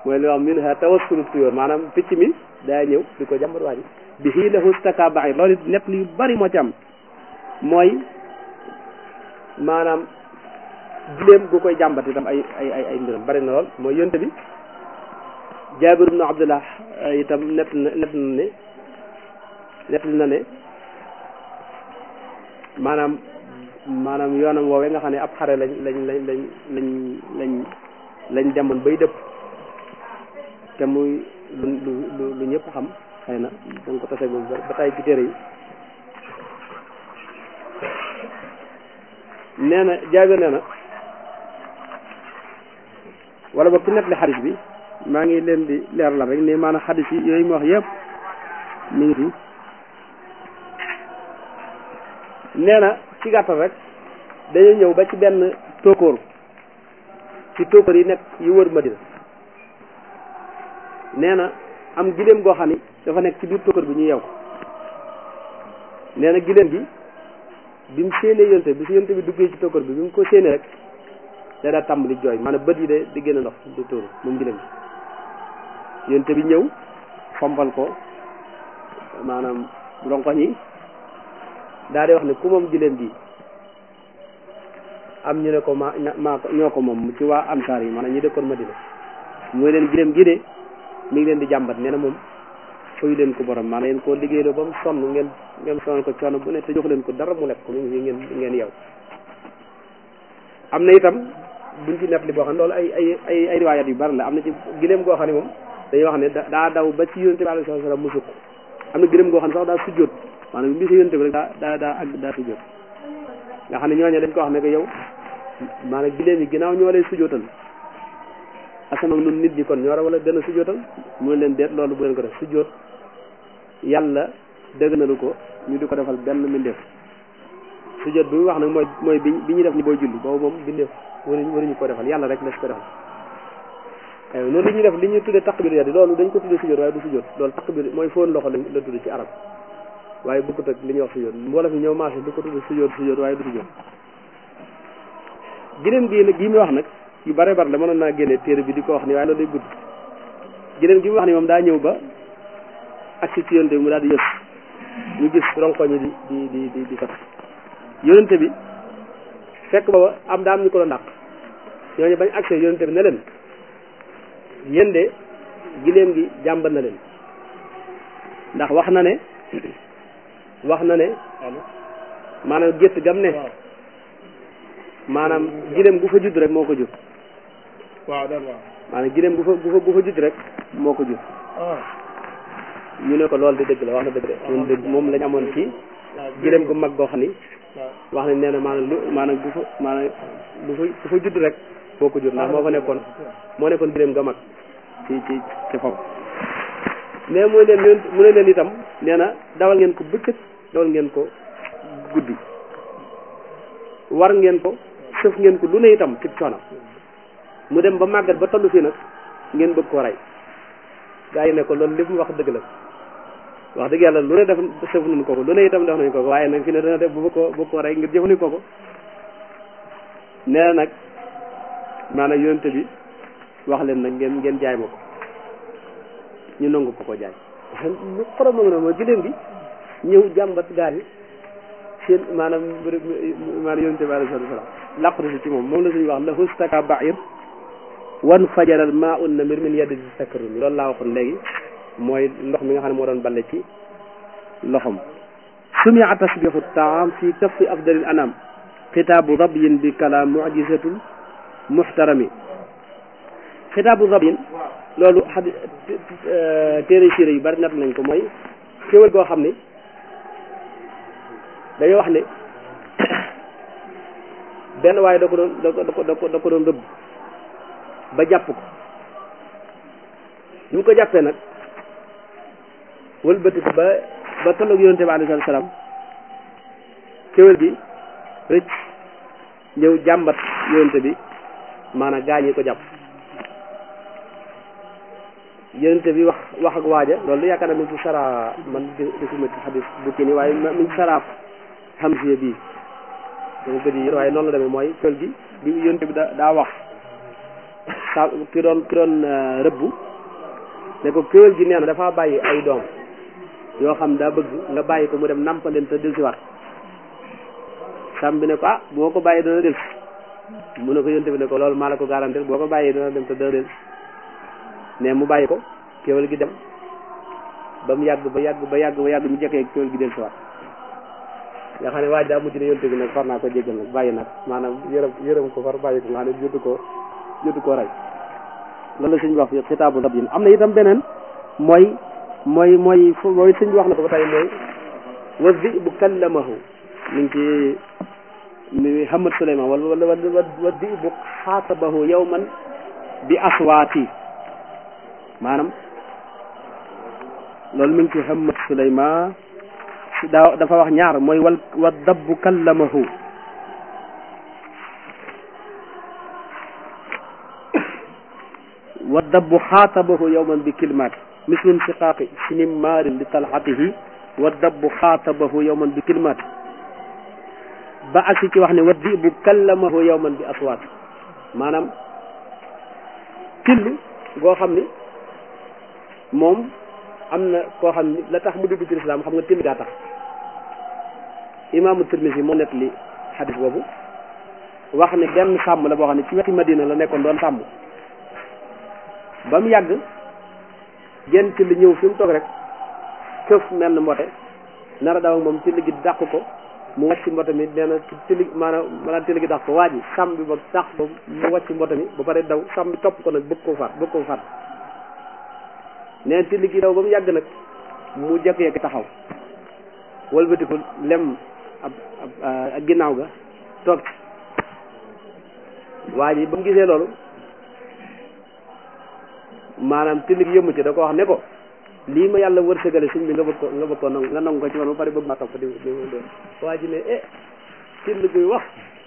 mooy li wax min ha tawassulu tuyóor maanaam picc mi daa ñëw di ko jàmbat waa ji bi xii lahu staka baxir loolu net yu bari moo ci am mooy maanaam giléem gu koy jàmbat itam ay ay ay ay mbiram bari na lool mooy yonte bi jaabir ibnu abdullah itam net na net na ne net na ne maanaam maanaam yoonam woowee nga xam ne ab xare lañ lañ lañ lañ lañ lañ lañ demoon bay dëpp te muy lu lu lu ñëpp xam xëy na da nga ko tase moom ba tay ci téere yi nee na jaabir nee na wala boog ci net li xadis bi maa ngi leen di leeralal rek ne maanaam xadis yi yooyu mu wax yëpp mi ngi fi nee na ci gàttal rek dañuy ñëw ba ci benn tóokóor ci tóokóor yi nekk yu wër Madina nee na am giléem goo xam ni dafa nekk ci biir tóokóor bi ñu yeew ko nee na giléem gi bi mu séenee yonte bi si yonte bi duggee ci tóokóor bi bi mu ko séenee rek da daa tàmbali jooy maanaam bët yi de di génn ndox di tóoru moom giléem gi yonte bi ñëw fompal ko maanaam ronkoñ yi daa di wax ne ku moom giléem gi am ñu ne ko ma maa ko ñoo ko moom ci waa ansaar yi maanaam ñi dëkkoon Madina mooy leen giléem gi de mi ngi leen di jàmbat nee na moom fayu leen ko borom maanaam yéen koo liggéey ba mu sonn ngeen ngeen sonal ko coono bu ne te jox leen ko dara mu lekk ko mi ngi ngeen ngeen yow am na itam buñ ci net li boo xam ne loolu ay ay ay ay riwaayat yu bari la am na ci giléem goo xam ne moom dañuy wax ne daa daw ba ci yonente bi alayhi salaam mu sukk am na giléem goo xam ne sax daa sujjóot maanaam bi si yonente bi rek daa daa daa ak daa sujjóot nga xam ne ñooñu dañ ko wax ne ko yow maanaam giléem yi ginnaaw ñoo lay sujjóotal asama nun nit ñi kon ñoo war a gën a sujjóotal mu ne leen deet loolu bu leen ko def sujjóot yàlla dëgg nalu ko ñu di ko defal benn mbindeef sujjóot bi mu wax nag mooy mooy bi bi ñuy def ni booy julli boobu moom mbindeef waruñu waruñu ko defal yàlla rek la si ko defal aywa noonu li ñuy def li ñuy tuddee takbir yadi loolu dañ ko tuddee sujjóot waaye du sujjóot loolu takbir mooy foon loxo lañ la tudd ci arab waaye bokkut ak li ñuy wax sujjóot mbooloo fi ñëw marché du ko tuddee sujjóot sujjóot waaye du sujjóot giléem gi nag gii muy wax nag yu bare bare la mënoon naa génne téere bi di ko wax ni waaye loolu day gudd giléem gi mu wax ni moom daa ñëw ba agsi ci yonte bi mu daal di yës ñu gis ronkoñi di di di di di sot yonente bi fekk booba am daa am ñu ko doon dàq ñooñu bañ agsi yonente bi ne leen yéen de giléem gi jàmbat na leen ndax wax na ne wax na ne maanaam gétt gam ne maanaam giléem gu fa judd rek moo ko jur waaw daal waaw maanaam giléem gu fa gu fa gu fa judd rek moo ko jur ñu ne ko loolu di dëgg la wax na dëgg de ñun dëgg moom lañ amoon ci giléem gu mag goo xam ni wax nañ nee na maanaam lu maanaam gu fa maanaam lu fa gu fa judd rek moo ko jur ndax moo fa nekkoon moo nekkoon giléem ga mag ci ci ci foofu mais mooy leen leen mu ne leen itam nee na dawal ngeen ko bëccëg dawal ngeen ko guddi war ngeen ko sëf ngeen ko lu ne itam ci coono mu dem ba màggat ba tollu fii nag ngeen bëgg koo rey gaa yi ne ko loolu lépp mu wax dëgg la wax dëgg yàlla lu ne def sëf nañ ko ko lu ne itam def nañ ko ko waaye nag fi ne dana def bu bëgg koo bëgg koo rey ngir jëfandikoo ko nee na nag maanaam yonente bi wax leen nag ngeen ngeen jaay ma ko ñu nangu ko ko jaay lu xorom nga noonu mooy giléem gi ñëw jàmbat gaa yi seen maanaam maanaam yonente bi alayhi salaam làqatu si ci moom moom la suñu wax la hustaka bair wan fajaral maa un na mbir min yedd si sakkarumi loolu laa waxoon léegi mooy ndox mi nga xam ne moo doon balle ci loxom sumia tasbihu taam fi kaffi afdalil anam xitaabu rabyin bi kalaam mujizatul muxtarami xitaabu rabyin loolu xadi téere siire yu bari nat nañ ko mooy xéwal goo xam ni dañoo wax ne benn waaye da ko doon da ko da ko da ko da ko doon rëbb ba jàpp ko ñu ko jàppee nag wëlbati ko ba ba tolloog yonente bi alayhi salaam kéwél gi rëcc ñëw jàmbat yonente bi maanaam gaañi ko jàpp yonente bi wax wax ak waaja loolu yaakaar naa mi ngi ci sara man gisuma ci xadis bu kii nii waaye mi ngi saraaf xamsiya bii dama gëj yi waaye noonu la demee mooy kéwél gi bi yonente bi da daa wax sa ki doon ki doon rëbbu ne ko kéwél gi nee na dafa bàyyi ay doom yoo xam daa bëgg nga bàyyi ko mu dem nampaleen te del si waat sàmm bi ne ko ah boo ko bàyyi dana del si mu ne ko yonte bi ne ko loolu maa la ko garantir boo ko bàyyi dana dem te dana del si ne mu bàyyi ko kéwél gi dem ba mu yàgg ba yàgg ba yàgg ba yàgg ñu jekkee kéwél gi del si waat nga xam ne waaj daa mujj ne yonte bi nag far naa ko jéggal nag bàyyi nag maanaam yërëm yërëm ko far bàyyi ko nga xam ne jotu ko jotu ko rey loolu la suñ wax fi xitaabu rabin am na itam beneen mooy mooy mooy mooy suñ wax na ko ba tey mooy wa zibu kallamahu mi ngi ci mi Hamad Souleymane wala wala wa zibu xaatabahu yawman bi aswaati maanaam loolu mi ngi ci Hamad Souleymane daa dafa wax ñaar mooy wal wa dabbu kallamahu wa dabbu xaatabahu yawman bi kalimaat mislum siqaaqi sinim maarin li talxatihi wa dabbu xaatabahu yawman bi kalimaat ba agsi ci wax ne wa dibu kallamahu yawman bi aswaat maanaam till goo xam ni moom am na koo xam ni la tax mu dugg ci lislaam xam nga till gaa tax imaamu Tirmisi moo nekk li xadis boobu wax ne benn sàmm la boo xam ne ci weti Madina la nekkoon doon sàmm ba mu yàgg genn till ñëw fi mu toog rek këf menn mbote nar a daw ak moom till gi dàq ko mu wàcc mbote mi nee na till maanaam maanaam till gi dàq ko waa ji sàmm bi ba dàq ko mu wàcc mbote mi ba pare daw sàmm bi topp ko nag bëgg koo faat bëgg koo faat nee na till gi daw ba mu yàgg nag mu jekk-yekk taxaw wëlbatiku lem ab ab ginnaaw ga toog waa ji ba mu gisee loolu maanaam tilli gi yëmmu ci da ko wax ne ko lii ma yàlla wërsëgale suñ bi nga bëgg ko nga bëgg ko nangu nga nangu ko ci man ba pare bëgg maa topp di di waa ji ne eh till guy wax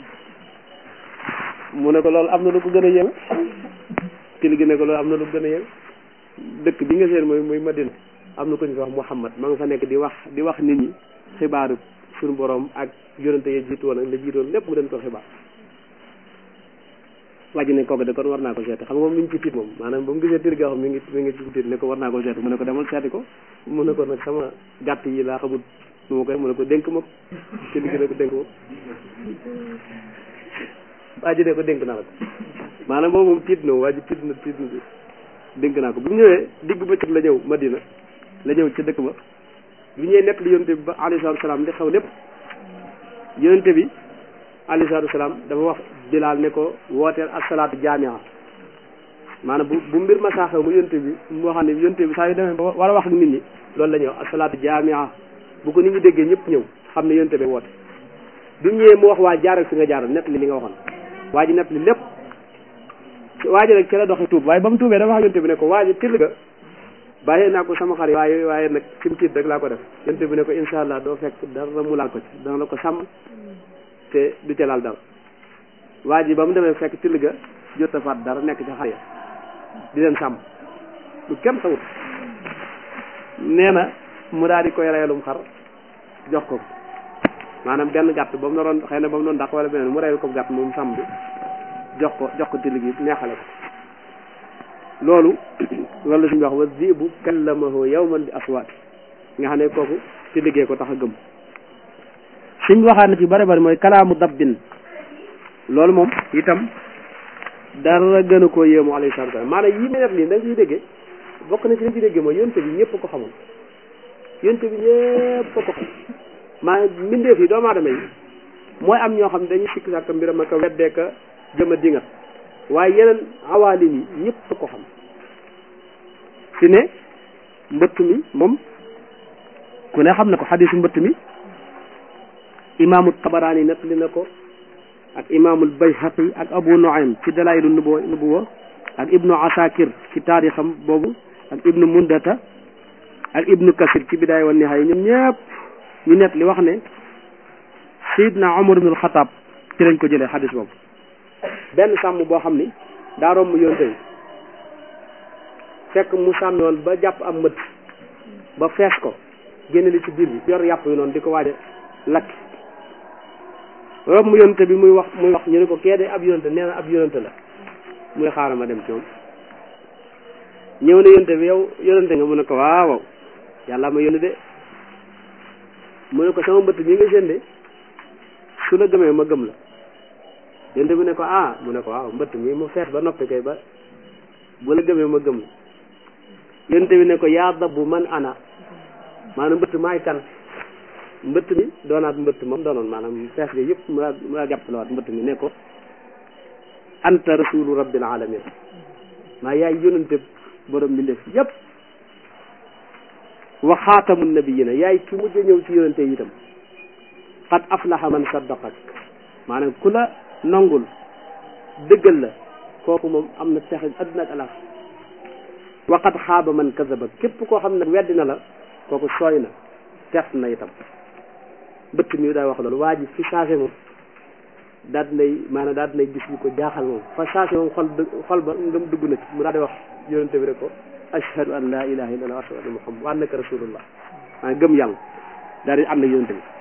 mu ne ko loolu am na lu ko gën a yéeme till gi ne ko loolu am na lu ko gën a yéeme dëkk bi nga seen mooy mooy Madina am na ko ñu fi wax Muhammad ma nga fa nekk di wax di wax nit ñi xibaaru suñu borom ak yonente yi jiitu woon ak la jiitoon lépp mu den ko xibaar wàjji ne kooku de kon war naa ko seeti xam nga moom mi ngi ci tiit moom maanaam ba mu gisee tiit goo xam mi ngi mi ngi ci tiit ne ko war naa ko seeti mu ne ko demal seeti ko mu ne ko nag sama gàtt yi laa xamul nu ma koy mu ne ko dénk ma ci liggéey ne ko dénk ma wàjji ne ko dénk naa la ko maanaam boobu moom tiit na wàjji tiit na tiit na dénk naa ko bi mu ñëwee digg bëccëg la ñëw Madina la ñëw ca dëkk ba bi ñëwee nekk li yonente bi ba alayhi salaatu salaam li xew lépp yonente bi alayhi salaatu salaam dafa wax Bilaal ne ko wooteel asalaatu jaamia maanaam bu bu mbir ma saa xew mu yonente bi mu waxam ne yonente bi saa yu demee ba war a wax ak nit ñi loolu la ñuy wax asalaatu jaamia bu ko nit ñi déggee ñëpp ñëw xam ne yonente bi woote bi mu ñëwee mu wax waa jaaral fi nga jaaral nekk li li nga waxoon waa ji nekk li lépp waa ji nag ci la doxee tuub waaye ba mu tuubee dafa wax yonente bi ne ko waa ji till ga bàyyee naa ko sama xar yi waaye waaye nag fi mu tiit rek laa ko def yonente bi ne ko incha allah doo fekk dara mu laal ko ci dana la ko sàmm te du ca laal dara waa ji ba mu demee fekk till ga jot a faat dara nekk ca xar ya di leen sàmm lu kenn xamut nee na mu daal di koy reyalum xar jox ko maanaam benn gàtt ba mu naroon xëy na ba mu doon dàq wala beneen mu reyal ko gàtt moom sàmm bi jox ko jox ko till gi neexale ko loolu loolu la suñu wax wa zibu kallamahu yawman bi aswaat nga xam ne kooku ci liggéey ko tax a gëm suñ waxaat na ci bari bari mooy kalaamu dabbin loolu moom itam dara gën a koo yéemu alayhi salaatu wa maanaam yi may def nii da nga ciy déggee bokk na ci li ci déggee mooy yonte bi ñëpp ko xamoon yonte bi ñëpp ko xam maanaam mbindeef yi doomu aadama yi mooy am ñoo xam ne dañuy sikk sàkk mbiram ak a weddee ka jëm a dingat waaye yeneen awaalim yi ñëpp ko xam fi ne mbëtt mi moom ku ne xam na ko xadisu mbëtt mi imaamu tabaraani nettali na ko ak imaamul bayhaqi ak abu nuaym ci dalailu nubuwa nubuwa ak ibnu asakir ci taarixam boobu ak ibnu mundata ak ibnu kasir ci bidaaya wa nihaaya ñoom ñëpp ñu nett li wax ne sayidna omar ibnul xataab ci lañ ko jëlee xadis boobu benn sàmm boo xam ni daa romb yonte bi fekk mu sàmmi woon ba jàpp am mët ba fees ko génne li ci biir bi yor yàpp yu noonu di ko waaje lakk romb yonte bi muy wax muy wax ñu ne ko kee de ab yonte nee na ab yonte la muy xaaral ma dem ci moom ñëw na yonte bi yow yonente nga mu ne ko waaw yàlla ma yónni de mu ne ko sama mbëtt mi nga seen de su la gëmee ma gëm la yonte bi ne ko ah mu ne ko waaw mbëtt mi mu fees ba noppi kay ba bu la gëmee ma gëm la yonte bi ne ko yaa dabbu man ana maanaam mbëtt maay kan mbëtt mi doonaat mbëtt moom doonoon maanaam fees ga yëpp mu mu daa jàpp la waat mbëtt mi ne ko anta rasulu rabbil alamin maa yaay yonente borom mbindeef yëpp wa xaatamu nabiyina yaay ki mujj ñëw ci yonente yi itam qad aflaha man saddaqak maanaam ku la nangul dëggal la kooku moom am na texe adduna ak alax wa qad xaaba man kazaba képp koo xam ne weddi na la kooku sooy na tees na itam bëtt mi daa wax loolu waa ji fi changé moom daal dinay maanaam daal dinay gis ñu ko jaaxal moom fa changé moom xol xol ba ngëm dugg na ci mu daal di wax yonente bi rek ko ashhadu an la ilaha illallah wa ashhadu anna muhammad wa annaka rasulullah maa gëm yàlla daal di ànd ak yonente bi